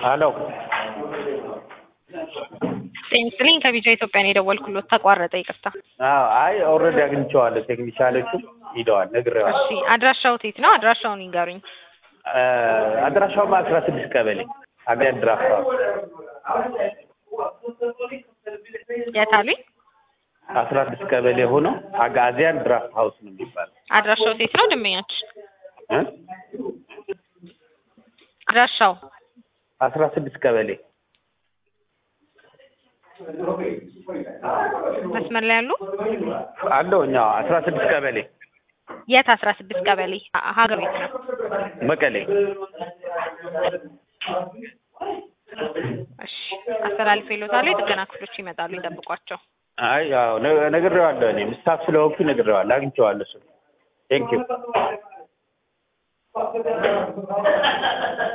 ሄሎ ጤና ይስጥልኝ ከቢጃ ኢትዮጵያ ነው የደወልኩሎት ተቋረጠ ይቅርታ አዎ አይ ኦልሬዲ አግኝቼዋለሁ ቴክኒሻሎቹ ሂደዋል ነግሬዋለሁ እሺ አድራሻው የት ነው አድራሻውን ይንገሩኝ አድራሻውማ አስራ ስድስት ቀበሌ አገር ድራፍት ሀውስ የት አሉኝ አስራ ስድስት ቀበሌ ሆኖ አጋዚያን ድራፍት ሀውስ ነው የሚባለው አድራሻው የት ነው ደንበኛችን እ አድራሻው አስራ ስድስት ቀበሌ መስመር ላይ ያሉ አለው እኛ አስራ ስድስት ቀበሌ የት አስራ ስድስት ቀበሌ ሀ- ሀገር ቤት ነው መቀሌ እሺ አስተላልፌ ይሎታል የጥገና ክፍሎች ይመጣሉ ይጠብቋቸው አይ ያው ነ- ነግሬዋለሁ እኔም ስታፍ ስለሆንኩ ነግሬዋለሁ አግኝቼዋለሁ እሱን ቴንኪው